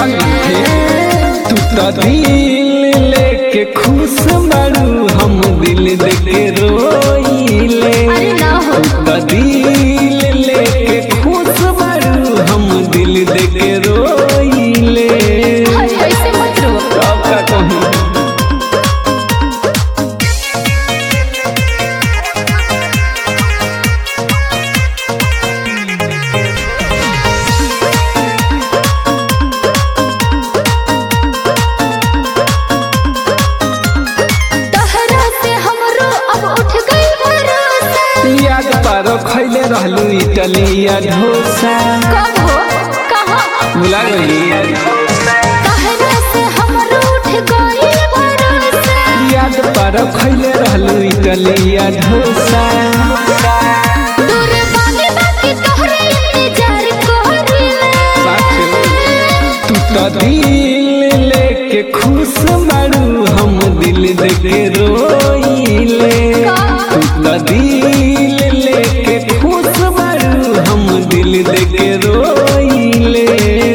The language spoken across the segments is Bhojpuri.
मीठे तू तो दिल लेके खुश बारू हम दिल देके रोइले अरे ना हो तू तो दिल लेके खुश बारू हम दिल देके रोइले अरे ऐसे मत रो कब का कहूँ तहरा से हमरो अब उठ गई भरोसा याद पारो खैले रहलू इटलिया ढोसा कब हो कहाँ भुला गई तहरा से हमरो उठ गई भरोसा याद पारो खैले रहलू इटलिया ढोसा दूर बानी बाकी तोहरे इंतजार करिले तू तो दिल लेके खुश बारू हम दिल देके रोइले तू तो दिल लेके खुश बारू हम दिल देके रोइले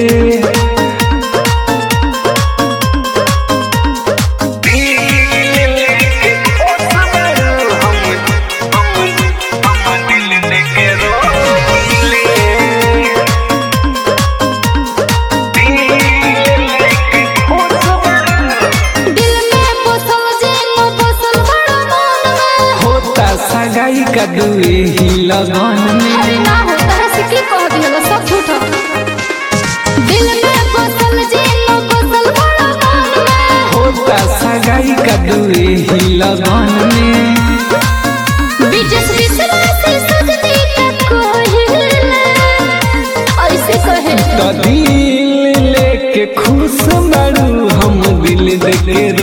दिल में बसल जे न बसल बड़ा मन में होता सगाई का दुए ही लगन में अरे ना हो तहरा से की कह दिहलो सब झूठ हो। दिल में बसल जे न बसल बड़ा मन में होता सगाई का दुए ही लगन में विजस विश्वासी सजनी तक कोहिले ऐसे कहे तो दिल लेके खुश बारू हम दिल देके